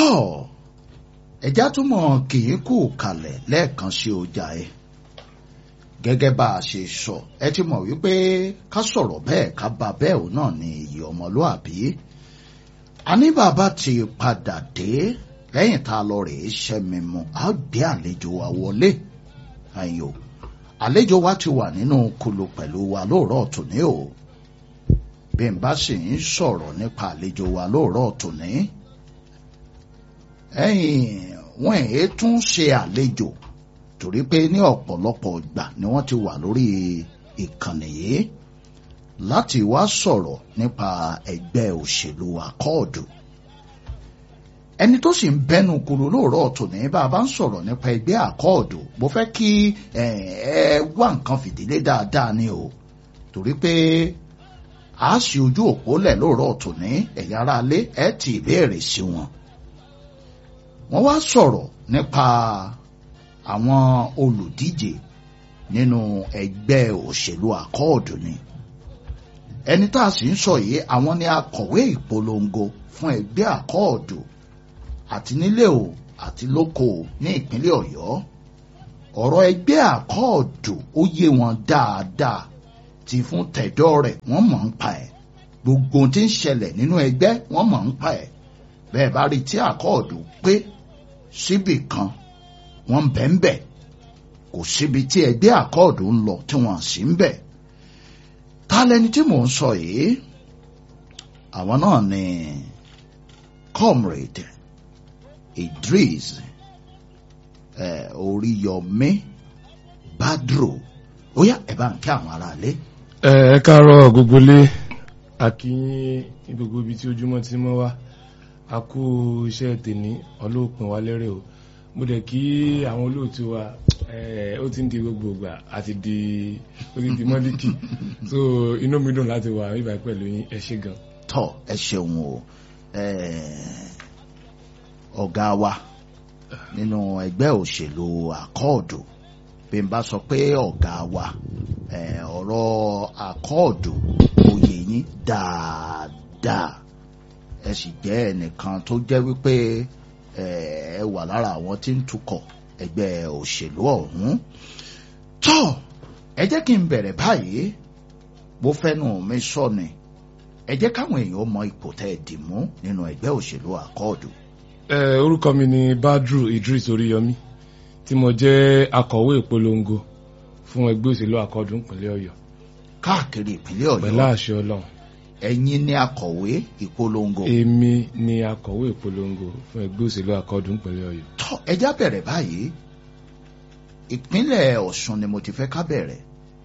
tọ́ ẹja túmọ̀ kì í kú kalẹ̀ lẹ́ẹ̀kan sí ọjà ẹ gẹ́gẹ́ bá a ṣe sọ ẹ ti mọ̀ wípé ká sọ̀rọ̀ bẹ́ẹ̀ ká bá bẹ́ẹ̀ òun náà ni iyì ọmọlúàbí a ní bàbá ti padà dé lẹ́yìn tá a lọ rèé ṣẹ́mi mu a gbé àlejò wa wọlé ayò àlejò wa ti wà nínú kulu pẹ̀lú wa lóòrọ̀ tòní o bí n bá sì ń sọ̀rọ̀ nípa àlejò wa lóòrọ̀ tòní ẹ̀yìn wọn èé tún ṣe àlejò torí pé ní ọ̀pọ̀lọpọ̀ ìgbà ni wọ́n ti wà lórí ìkànnì yìí láti wá sọ̀rọ̀ nípa ẹgbẹ́ òṣèlú akọ́ọ̀dù ẹni tó sì ń bẹnu kúrò lóòrọ̀ tòní bá a bá ń sọ̀rọ̀ nípa ẹgbẹ́ akọ́ọ̀dù mo fẹ́ kí ẹ wá nǹkan fìdílé dáadáa ni o torí pé a sì ojú òpó lẹ̀ lóòrọ̀ tòní ẹ̀yà ara lé ẹ̀ ti ìbéèrè sí wọn wọ́n wá sọ̀rọ̀ nípa àwọn olùdíje nínú ẹgbẹ́ òṣèlú akọ́ọ̀dù ni ẹni tá a sì ń sọ yìí àwọn ni akọ̀wé ìpolongo fún ẹgbẹ́ akọ́ọ̀dù àti nílé o àti lóko o ní ìpínlẹ̀ ọ̀yọ́ ọ̀rọ̀ ẹgbẹ́ akọ́ọ̀dù ó yé wọn dáadáa ti fún tẹ̀dọ́ rẹ̀ wọ́n mọ̀ ń pa ẹ̀ gbogbo tí ń ṣẹlẹ̀ nínú ẹgbẹ́ wọ́n mọ̀ ń pa ẹ̀ bẹ́ẹ̀ bá rí tí akọ́ọ̀dù pé síbì kan wọ́n ń bẹ̀ ń bẹ̀ kò síbi tí ẹgbẹ́ akọ́ọ̀dù ń lọ tí wọ́n sì ń bẹ̀ ta lẹni tí mò ń sọ yìí àwọn náà ni comrade Idris eh, Oríyọmí Badru ó yá ẹ bá ń kí àwọn aráalé. ẹ ẹ káàárọ̀ gbogbo lé akínyìn ní gbogbo ibi tí ojúmọ́ ti mọ́ wá a kú iṣẹ́ tèmi ọlọ́ọ̀pin wa lérè o mo dẹ̀ kí àwọn olóòtú wa ó ti ń di gbogbo ìgbà àti di ó ti di mọ́líkì so inú mi dùn láti wà níbà pẹ̀lú yín ẹ ṣé gan. tọ ẹ ṣeun o ọ̀gá wa nínú ẹgbẹ́ òṣèlú àkọọdù bí n bá sọ pé ọ̀gá wa ọ̀rọ̀ àkọọdù oyè yín dáadáa ẹ sì jẹ́ ẹnìkan tó jẹ́ wípé ẹ wà lára àwọn tí ń tukọ̀ ẹgbẹ́ òṣèlú ọ̀hún. tó ẹ jẹ́ kí n bẹ̀rẹ̀ báyìí bó fẹ́nu mi sọ ni ẹ jẹ́ káwọn èèyàn mọ ipò tẹ́ ẹ dì mú nínú ẹgbẹ́ òṣèlú àkọọ̀dù. ẹ orúkọ mi ni Badru Idris Oríyọmí tí mo jẹ́ akọ̀wé ìpolongo fún ẹgbẹ́ òṣèlú àkọọ̀dù ìpínlẹ̀ Ọ̀yọ́. káàkiri ìpínlẹ̀ Ọ̀yọ́ pẹ̀lú àṣẹ Ọlọ́run ẹ̀yin ni akọ̀wé ìpolongo. èmi ni akọ̀wé ìpolongo fún ẹgbẹ́ òṣèlú akọ́dún ìpínlẹ̀ ọ̀yọ́. tọ́ ẹja bẹ̀rẹ̀ báyìí ìpínlẹ̀ ọ̀ṣun ni mo ti fẹ́ ká bẹ̀rẹ̀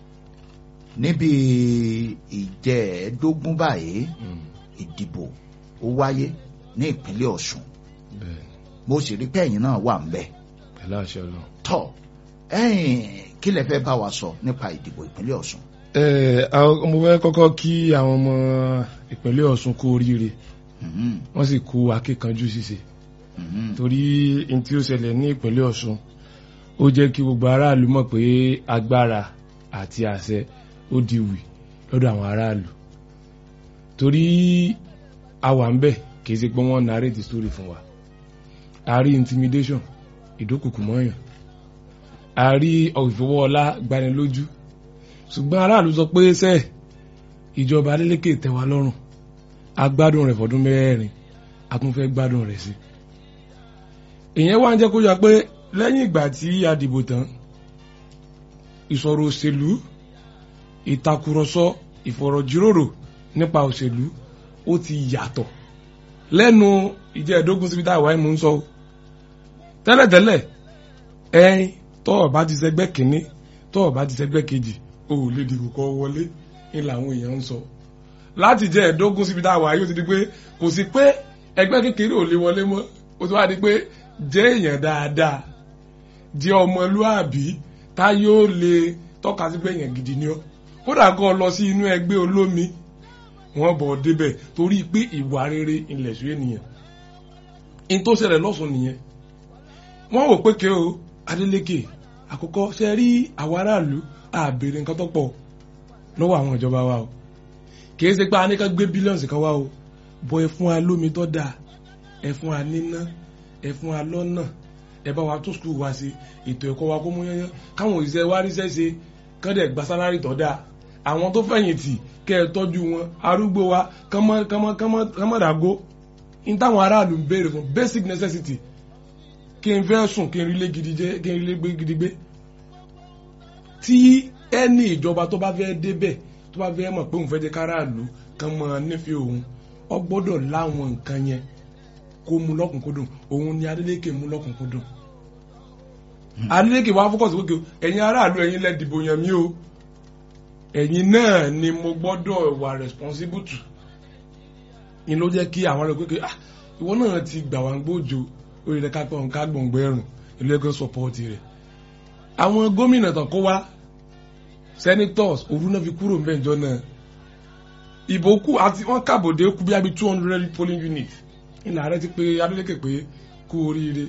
níbi ìjẹ́ẹ̀ẹ́dógún báyìí ìdìbò ó wáyé ní ìpínlẹ̀ ọ̀ṣun mo sì rí pé ẹ̀yin náà wà ń bẹ̀. pẹ̀lú àṣẹ ọlọ́run. tọ́ ẹ̀yin kí lẹ fẹ́ bá wa sọ nípa ìdìbò ìpínlẹ̀ ọ̀ṣun mo fẹ́ kọ́kọ́ kí àwọn ọmọ ìpínlẹ̀ Ọ̀ṣun kú oríire wọ́n sì kú akíkanjú ṣíṣe torí n tí ó ṣẹlẹ̀ ní ìpínlẹ̀ Ọ̀ṣun ó jẹ́ kí gbogbo aráàlú mọ̀ pé agbára àti àṣẹ ó di wì lọ́dọ̀ àwọn aráàlú torí a wà ń bẹ̀ kì í ṣe pé wọ́n narrate story fún wa a rí intimidation ìdókòkò mọ́yàn a rí ìfowóọlá gbanilójú ṣùgbọ́n aráàlú sọ pé ṣe ìjọba Adeleke tẹ́ wa lọ́rùn a gbádùn rẹ̀ fọdún mẹ́rin a tún fẹ́ gbádùn rẹ̀ sí. ìyẹn wá ń jẹ́ kó yà pé lẹ́yìn ìgbà tí a dìbò tán ìsọ̀rọ̀ òṣèlú ìtakùrọ̀sọ ìfọ̀rọ̀jíròrò nípa òṣèlú ó ti yàtọ̀ lẹ́nu ìjẹ́ẹ̀dógún síbi tá a wáyé mú ń sọ tẹ́lẹ̀tẹ́lẹ̀ ẹ̀yin tọ́ọ̀ bá ti ṣẹgbẹ́ kínní tọ́ọ̀ bá ti ṣẹgbẹ́ kejì o ò lè dìbò kọ wọlé ní làwọn èèyàn ń sọ láti jẹ ẹ̀ẹ́dógún síbi tá a wà yóò ti di pé kò sí pé ẹgbẹ́ kékeré ò lè wọlé mọ́ ó ti wá di pé jẹ́ èèyàn dáadáa jẹ́ ọmọlúàbí tá yóò lè tọ́ka sí pé èèyàn gidi ni ọ́ kódà kan lọ sí inú ẹgbẹ́ olómi wọ́n bọ̀ débẹ̀ torí pé ìwà rere ilẹ̀ sùn ènìyàn in tó ṣẹlẹ̀ lọ́sùn nìyẹn wọ́n wò pé kí o Adeleke àkọ́kọ́ ṣe rí àwọn aráàlú àbèrè nǹkan tó pọ̀ lọ́wọ́ àwọn ìjọba wa o kìí ṣe pé a ní ká gbé bílíọ̀nù kan wá o bọ́ ẹ fún wa lómi tó dáa ẹ fún wa níná ẹ fún wa lọ́nà ẹ bá wa tún skul wa ṣe ètò ẹ̀kọ́ wa kó mú yányán káwọn òṣìṣẹ́ wa ríṣẹ́ ṣe kán dẹ̀ gba sálárì tó dáa àwọn tó fẹ̀yìntì kẹ́ ẹ tọ́jú wọn arúgbó wa kánmọ́dàgó ní táwọn aráàlú ń béèrè fún basic necessity kí n fẹ́ sùn kí n rí lé gidi jẹ́ kí n rí lé gbé gidi gbé tí ẹni ìjọba tó bá fẹ́ débẹ̀ tó bá fẹ́ mọ̀ pé òun fẹ́ jẹ́ káràlú kan mọ̀ nífẹ̀ẹ́ òun ọ gbọ́dọ̀ láwọn nǹkan yẹn kó mú lọ́kùnkúndùn òun ni Adeleke mú lọ́kùnkúndùn Adeleke wá fọ́kọ̀sì wókè ẹ̀yin aráàlú ẹ̀yin lẹ dìbò yàn mí o ẹ̀yin náà ni mo gbọ́dọ̀ wà responsible to ni ló jẹ́ kí àwọn ará pé ah ìwọ náà ti gbà wá ń gbójo orí rẹ̀ ká pọ̀ nǹkan gbọ̀ngbọ̀ ẹ̀rùn ilé ẹgbẹ́ sọpọ́ọ̀tì rẹ̀ àwọn gómìnà tán kó wá senators òru náà fi kúrò mbẹ́jọ náà ìbò kù àti wọ́n kàbòdé kú bí i two hundred polling unit ìlà ààrẹ ti pé Adeleke pé kú oríire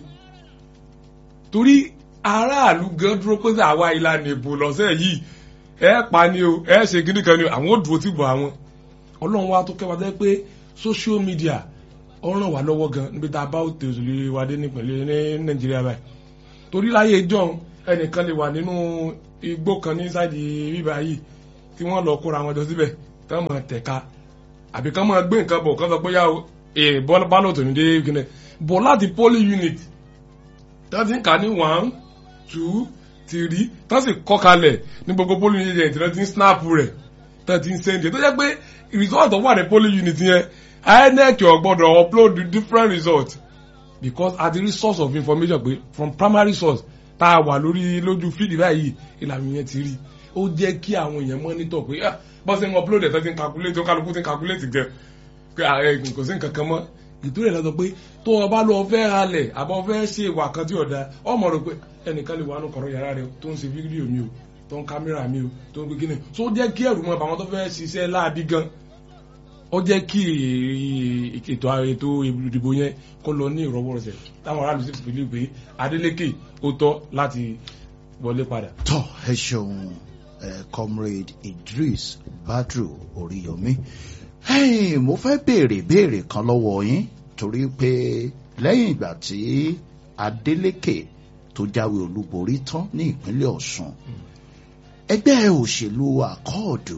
torí aráàlú gan dúró pé àwa ìlànà ìbò lọ́sẹ̀ yìí ẹ pa ni o ẹ ṣe gidi kan ni o àwọn ò dúró ti bọ̀ àwọn ọlọ́run wa tó kẹwàá dẹ́ pé social media ó ràn wá lọ́wọ́ gan níbi tá a bá òtè òṣèlú wa dé nípìnlẹ̀ ní Nàìjíríà báyìí torí láyé john ẹnìkan lè wà nínú igbó kan ní sáìdì bíbá yìí tí wọ́n lọ kóra wọn jọ síbẹ̀ tí wọ́n mọ̀ tẹ̀ka àbí kán máa gbé nǹkan bọ̀ kán sọ pé yá o ee bálọ̀ tó ní dé kíni bọ̀ láti polling unit tí wọ́n ti ń kà ní one two three tí wọ́n sì kọ́ kalẹ̀ ní gbogbo polling unit yẹn tí wọ́n ti ń snap rẹ̀ tí wọ́n ti ń send tó jẹ́ pé result wà ní polling unit yẹn INEC ò gbọ́dọ̀ upload different results because at the source of information pé from primary source tá a wà lórí lójú fídì báyìí ìlànà yẹn ti rí ó jẹ́ kí àwọn èèyàn monitor pé bọ́n ṣe ń upload ẹ̀ tó ti ń calculate ó kálukú ti ń calculate gan pé kò sí nǹkan kan mọ́ ìtúrẹ̀ lọ́sọ pé tó o bá lọ fẹ́ halẹ̀ àbọ̀ fẹ́ ṣe ìwà kan tí ò da ọmọ rẹ pé ẹnìkan lè wà nù kọ̀rọ̀ yàrá rẹ tó ń ṣe fídíò mi o tó ń kámẹ́rà mi o tó ń gbé kíni tó jẹ́ kí ẹ̀rù mọ́ àwọn tó fẹ́ ṣiṣẹ́ láàbí gan ó jẹ́ kí ètò ètò ìdìbò yẹn kó lọ ní ìrọwọ́rọsẹ̀ táwọn aráàlú sì fi lè pé Adeleke ó tọ́ láti wọlé padà. tọ́ ẹ ṣeun comrade Idris Badru Oríyọmí mo fẹ́ béèrè béèrè kan lọ́wọ́ yín torí pé lẹ́yìn ìgbà tí Adeleke tó jáwé olúborí tán ní ìpínlẹ̀ Ọ̀ṣun ẹgbẹ́ òṣèlú àkọọ̀dù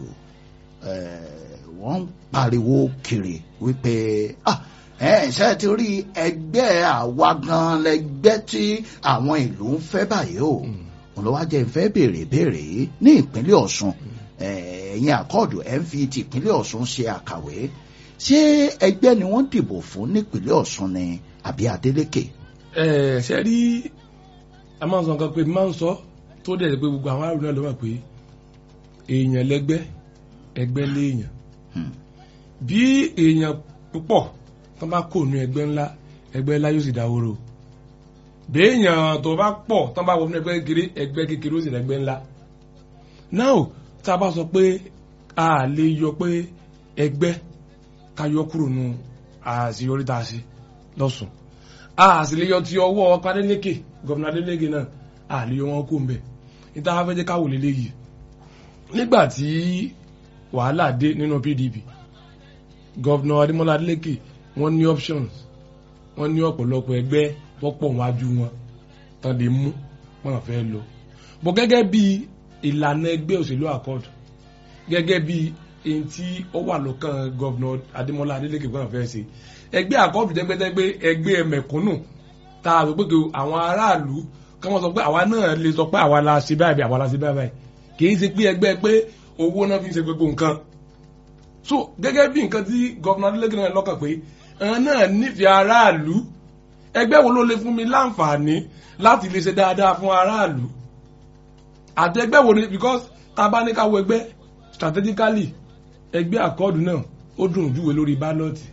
wọ́n ń pariwo kiri wípé ah ẹ ṣe ti rí ẹgbẹ́ àwa gan lẹgbẹ́ tí àwọn ìlú ń fẹ́ báyìí o òun ló wá jẹ́ ń fẹ́ béèrè béèrè yìí ní ìpínlẹ̀ Ọ̀ṣun ẹ̀yin àkọọ̀dù ẹ̀ ń fi ti ìpínlẹ̀ Ọ̀ṣun ṣe àkàwé ṣé ẹgbẹ́ ni wọ́n dìbò fún nípínlẹ̀ Ọ̀ṣun ni àbí Adeleke. ẹ ṣe rí a máa ń sọ nǹkan pé máa ń sọ tó dẹ̀ pé gbogbo àwọn àrùn náà ló wà pé èèyàn lẹgbẹ́ ẹgbẹ́ léèyàn bí èèyàn púpọ̀ tó bá kò nu ẹgbẹ́ ńlá ẹgbẹ́ ńlá yóò sì dáwóró bí èèyàn tó bá pọ̀ tó bá wọ ẹgbẹ́ kékeré ẹgbẹ́ kékeré ó sì lẹ́gbẹ́ ńlá now tá a bá sọ pé a lè yọ pé ẹgbẹ́ ká yọ kúrò nu àṣeyọrí tá a ṣe lọ́sùn a sì lè yọ ti ọwọ́ ọkọ Adeleke gọ́vùnà Adeleke náà a lè yọ wọn kó ń bẹ̀ níta fẹ́ jẹ́ káwò lélẹ́yìí nígbà tí wàhálà dé nínú PDP gọ́vnà Adémọ́lá Adélékè wọ́n ní options wọ́n ní ọ̀pọ̀lọpọ̀ ẹgbẹ́ wọ́pọ̀ wájú wọn tán lè mú wọn fẹ́ lọ bọ́ gẹ́gẹ́ bí ìlànà ẹgbẹ́ òṣèlú àkọọdù gẹ́gẹ́ bí èyí tí ó wà lọ́kàn gọ́vnà Adémọ́lá Adélékè wọn fẹ́ ṣe ẹgbẹ́ àkọọdù jẹgbẹtẹgbẹ ẹgbẹ́ mẹ̀kúnnù tá a rò pé àwọn aráàlú kí wọ́n sọ pé àwa náà lè sọ pé àwa la ṣe báyìí àwa la ṣe báyìí kì í ṣe pé ẹgbẹ́ pé owó náà fi ń ṣe gbogbo nǹkan so gẹ́gẹ́ bí nǹkan tí gọ́vnà Adeleke náà lọ́kàn pé ẹ̀hán náà nífẹ̀ẹ́ aráàlú ẹgbẹ́ wo ló lè fún mi láǹfààní láti lè ṣe dáadáa fún aráàlú àti ẹgbẹ́ wo ni because tá a bá ní ká wo ẹgbẹ́ strategically ẹgbẹ́ àkọọ́dù náà ó dùn júwe lórí bálọ́ọ̀tì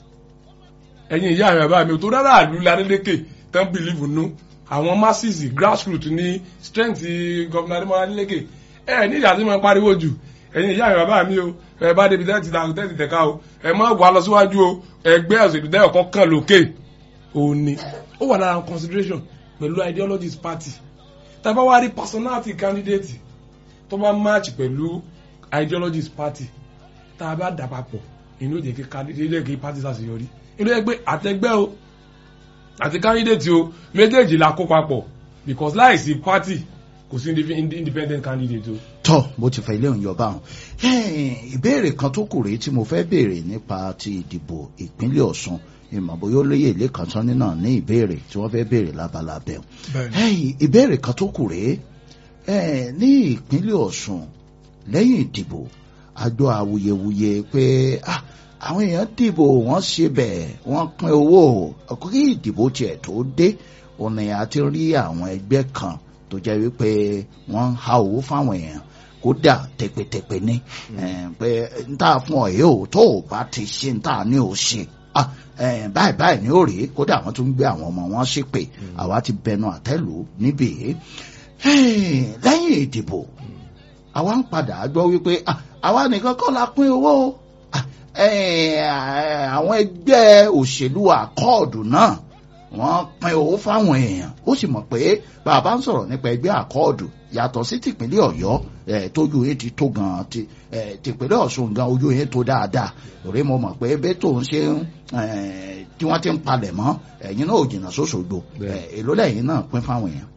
ẹ̀yin ìyá àmì àbá mi ò tó rárá àlú Adeleke tán bìlíìfù nú àwọn masses grassroots ní strength gọ́vnà Adémọ́lá Adeleke ẹ ní ìyá tí mo pariwo jù ẹ̀yin ìyá mi bàbá mi o ẹ bá débi tẹ́tì ta tẹ́tì tẹ̀ka o ẹ má wà lọ síwájú o ẹgbẹ́ òṣèlú tẹ́yọ̀ kan kàn lókè òun ni ó wà lára consideration pẹ̀lú ideologies party tàbá wá rí personality candidate tó bá match pẹ̀lú ideologies party tá a bá dà papọ̀ inú ìjẹ́ kí candidate kí party ṣàṣeyọrí inú ẹgbẹ́ àtẹgbẹ́ o àti candidate o méjèèjì la kó papọ̀ because láìsí party kò sí indi- independent candidate o. tọ́ bó ti fẹ́ ilé òun yọba hàn ìbéèrè kan tó kù rèé tí mo fẹ́ béèrè nípa ti ìdìbò ìpínlẹ̀ Ọ̀ṣun ìmọ̀ bóyá olóyè ilé kan tán nínà ní ìbéèrè tí wọ́n fẹ́ béèrè lábalábẹ́ bẹ́ẹ̀ni ìbéèrè kan tó kù rèé eh, ní ìpínlẹ̀ Ọ̀ṣun lẹ́yìn ìdìbò àjọ awuyewuye pé ah, àwọn èèyàn dìbò wọ́n ṣe bẹ́ẹ̀ wọ́n pín owó ọkọ kí ìdìbò tiẹ̀ tó dé ọ̀nà àti rí àwọn ẹgbẹ́ kan tó jẹ́ wípé wọ́n ń ha owó fáwọn èèyàn kódà tẹpẹtẹpẹ ní eh, pé n ta fún ọ yìí ò tó o bá ti ṣe n ta ní o ṣe ah, eh, báyìí báyìí ní òrè kódà wọ́n tún gbé àwọn ọmọ wọn ṣépè àwa ti bẹnu àtẹ́lù níbí Hey, lẹ́yìn ìdìbò àwa ń padà gbọ́ wípé ah, àwa nìkan kọ́ la pín owó o. Ah, eh, àwọn ẹgbẹ́ òṣèlú àkọọ̀dù náà wọ́n pín owó fáwọn èèyàn ó sì mọ̀ pé bàbá ń sọ̀rọ̀ nípa ẹgbẹ́ àkọọ̀dù yàtọ̀ sí tìpínlẹ̀ ọ̀yọ́ eh, tójú yẹn ti tó gan ti eh, tìpínlẹ̀ ọ̀ṣun gan ojú yẹn tó dáadáa òré mo mọ̀ pé bẹ́ẹ̀ tó ń ṣe ń eh, tí wọ́n ti ń palẹ̀ mọ́ ẹ̀yin náà ò jìnnà sóṣogbo eh, èló lẹ́yìn náà pín fáwọn èèyàn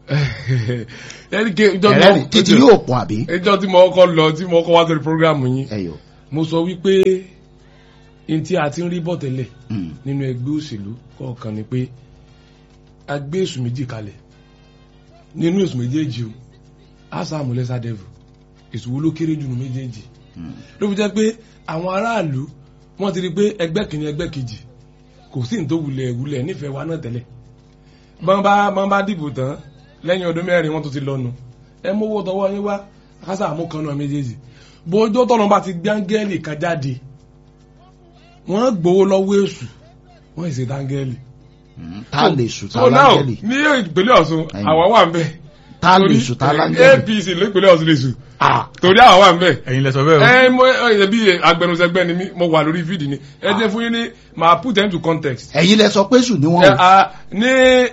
ẹni ké ìjọ ẹ̀rẹ́rìn títí yóò pọ̀ àbí. ìjọ tí mo kọ́ lọ tí mo kọ́ wá sórí program yín ẹyọ mo sọ wípé n tí a ti ń rí bọ̀ tẹ́lẹ̀ Mm. nínú ẹgbẹ́ òṣèlú kọ̀ọ̀kan ni pé a gbé èsù méjì kalẹ̀ nínú èsù méjèèjì o asamu lẹ́sà devil èsù wo ló kéré jù nínú méjèèjì Mm. ló fi jẹ́ pé àwọn aráàlú wọ́n ti rí pé ẹgbẹ́ kìíní ẹgbẹ́ kejì kò sí ní tó wulẹ̀ wulẹ̀ nífẹ̀ẹ́ wa náà tẹ́lẹ̀ bọ́n bá bọ́n bá dìbò tán lẹ́yìn ọdún mẹ́rin wọ́n tún ti lọ́nu ẹ mówó tọwọ́ yín wá kásá àmúkan náà méjèèjì bójó tọ́nà bá ti gbángẹ́lì kan jáde wọ́n gbowó lọ́wọ́ èṣù wọ́n ì ṣe dángẹ́lì. Mm. ta lè sùn ta so now láńgẹ́lì ní ìpínlẹ̀ Ọ̀ṣun Ẹ̀yin. àwa wà ń bẹ̀. ta lè Torí, sùn ta eh, láńgẹ́lì. APC nípínlẹ̀ Ọ̀ṣun lè sùn torí àwa wà ń bẹ̀ ẹ̀yin lẹ sọ bẹ́ẹ̀ o ẹ mo ẹ bí agbẹnusẹgbẹ ni mí mo wà lórí fídì ni ẹ jẹ́ fún yín ní màá put them to context. ẹ̀yin lẹ sọ pé sùn ni ẹ wọ́n o. a ní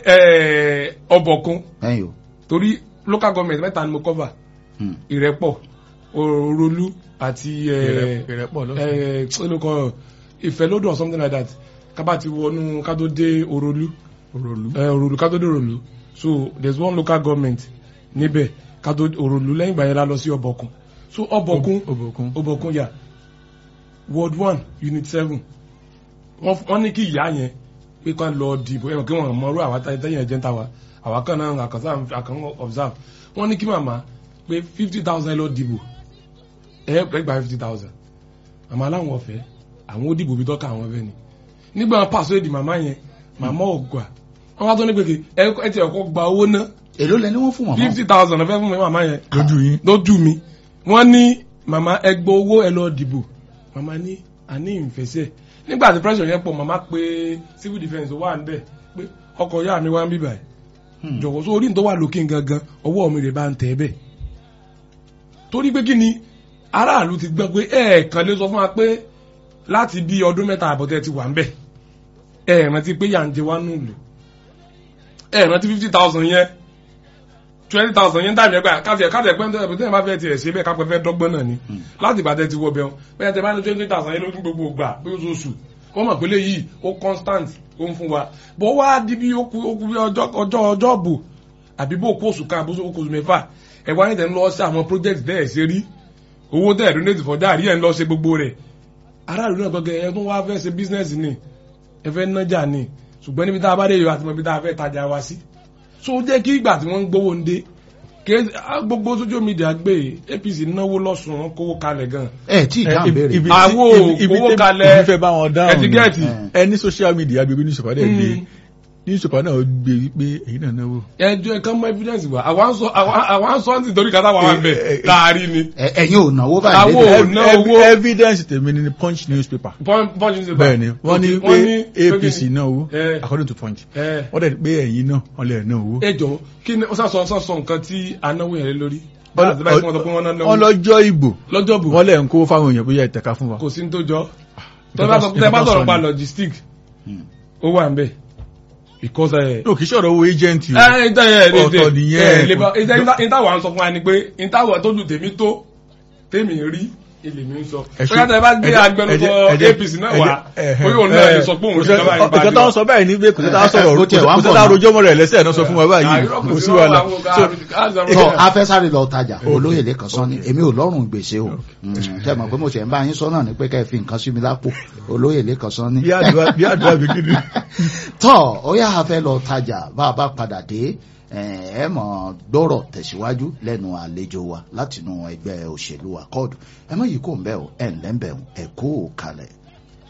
ẹ ọbọ̀kun ẹ̀yin o. torí local government mẹ́ta ni mo cover Mm. ìrẹ́pọ̀ òròlú àti ẹ ìrẹ́pọ̀ lọ́sùn ẹ olùkọ́ ìfẹ́lódò or something like that kábà ti wọnú ká tó dé òròlú òròlú ẹ òròlú ká tó dé òròlú so there is one local government níbẹ̀ ká tó òròlú lẹ́yìn ìgbà yẹn la lọ sí ọbọ̀kun so ọbọ̀kun òbòkun Obokun yà ward one unit seven wọ́n wọ́n ní kí ìyá yẹn pé kán lọ dìbò ẹ̀wọ̀n kí wọ́n mọ̀rú àwa tẹ́yìn ẹ̀jẹ̀ ń ta wa àwa kan náà àkànṣe àkàn observe wọ́n ní kí màmá pé fifty thousand lọ dìbò ẹ̀ ẹ̀ gba fifty thousand màmá aláwọ̀ ọ̀fẹ́ àwọn ó dìbò bí tọ́ka àwọn ọ̀fẹ́ ni nígbà wọn pàṣẹ èdè màmá yẹn màmá ò gbà wọ́n wá tó ní pé kí ẹ ẹ ti ẹ̀kọ́ gba owó ná èló lẹ ní wọ́n fún wọn. fifty thousand ọ̀fẹ́ fún mi màmá yẹn lójú yín lójú mi wọ́n ní màmá ẹgbẹ́ owó ẹ lọ dìbò màmá ní àní ìfẹsẹ̀ nígbà tí pressure yẹn pọ̀ màmá pé civil defence wà ń bẹ̀ pé ọkọ̀ yá mi wá ń bíbà ẹ̀ jọ̀wọ́ sọ orí ní tó wà lókè gangan ọwọ́ mi rè bá ń tẹ̀ bẹ́ẹ̀ torí pé kí ni aráàlú ti gbọ́ pé ẹ̀ẹ̀kan lè sọ fún wa pé láti bí ọdún mẹ́ta àbọ̀tẹ́ ti wà ń bẹ̀ ẹ̀ẹ̀rántí pé yà ń jẹ wá nùlù ẹ̀ẹ̀rántí fifty thousand yẹn twenty thousand yẹn dàbí ẹgbẹ́ káàtì ẹ̀ káàtì ẹ̀ pẹ́ńtẹ́ ẹ̀ tẹ́lẹ̀ bá fẹ́ tiẹ̀ ṣe bẹ́ẹ̀ kápẹ́ fẹ́ dọ́gbọ́n náà ni láti ìbàdàn ti wọ bẹ́ẹ̀ bẹ́ẹ̀ tẹ́ bá ní twenty thousand yẹn lójú gbogbo gbà bí oṣooṣù wọ́n mọ̀ pé léyìí ó constant ó ń fún wa bó wá di bí ó kú ó kú bí ọjọ́ ọjọ́ ọjọ́ bò àbí bó kó oṣù kan àbúṣe kó oṣù mẹ́fà ẹ̀ wá ní tẹ̀ ń lọ sí àwọn project tẹ́ ẹ̀ ṣe rí owó tẹ́ ẹ̀ donate for that rí ẹ̀ ń lọ ṣe gbogbo rẹ̀ aráàlú náà tọ́gẹ̀ ẹ̀ tún wá fẹ́ ṣe business ni ẹ fẹ́ nájà ni ṣùgbọ́n níbi tá a bá dé yọ àti mọ̀ ibi tá a fẹ́ tajà wa sí so ó jẹ́ kí ìgbà tí wọ́n ń gbowó ń dé ké- á, gbogbo social media gbé APC náwó lọ́sùn wọn kówó kalẹ̀ gan ẹ tí ì dáhùn béèrè. ibi Àwo ibi- ibi owó tẹ́- kalẹ̀ ibi fẹ́ bá wọn dáhùn ẹtíkẹ́ẹ̀tì Eh. ẹ ní social media gbé newspaper dẹ̀ gbé Mm. newspaper náà gbé wípé èyí náà náwó. ẹjọ́ ẹ̀kan mọ evidence wa àwa ń sọ àwa- àwa ń sọ ní nítorí kátà wà wà ń bẹ̀ Eh, eh, láàrin ni Ẹ- ẹ̀yin ò náwó báyìí. Àwo débẹ̀. ò ná Ev- owó. evidence tèmi ni punch newspaper. Pun- Punch newspaper. bẹ́ẹ̀ni wọ́n ní Okay, pé APC náà owó Eh. according to punch ẹ wọ́n dẹ̀ pé ẹ̀yin náà wọ́n lè ná owó. ẹ jọ kí ni ó sàsọ sàsọ nǹkan tí anáwó yẹn lé lórí láti báyìí fún wọn tó pé wọn náà wọ́n náwó lọ́jọ́ ìbò lọ́jọ́ bù wọ́n lẹ̀ ń kó fáwọn èèyàn bóyá ìtẹ̀ka fún wa. kò sí ní tó jọ nǹkan tẹ́ bá tó- sọ- tẹ́ bá nǹkan tó sọ̀rọ̀ sọ pa ni. logistic Hmm. ó wà ń bẹ̀ because ẹ no kì í ṣọ̀rọ̀ owó agent o. ẹ ìta yẹ ẹ Ọ̀tọ̀ nìyẹn. ìta ìta wà ń sọ fún wa ni pé ìta wà tójú tèmi tó tèmi rí ilé mi ń sọ Ẹ ṣe- bóyá tẹ bá gbé ẹ jẹ́- agbẹnusọ ẹ jẹ́- APC náà ẹ wá jẹ́- ẹ- bóyá òun náà lè sọ pé òun kò ti sẹ́- dábàá yín ọ̀kẹ́ tó ń sọ báyìí ní pé kò sẹ́ta sọ̀rọ̀ Ó tiẹ̀ wá ń kò bọ̀ sẹ́ta náà. rojọ́ mọ́ rẹ̀ lẹ́sẹ̀ náà sọ fún wa báyìí kò sí wàhálà tọ afẹsáré lọ tajà olóyè lẹkàn sọ ni èmi ò lọ́rùn gbèsè o tẹ mọ̀ pé mo ṣe ń bá yín sọ náà ni pé kẹ́ ẹ fi nǹkan sí mi lápò olóyè lẹkàn sọ ni. bí àdúrà bí àdúrà bí kí ni. tọ ó yà á fẹ́ lọ tajà bá a bá padà dé ẹ ẹ mọ̀ gbọ́rọ̀ tẹ̀síwájú lẹ́nu àlejò wa látinú ẹgbẹ́ òṣèlú akọọdù ẹ mọ̀ yìí kò ń bẹ o ẹ ǹlẹ́ ń bẹ o ẹ kó o kalẹ̀.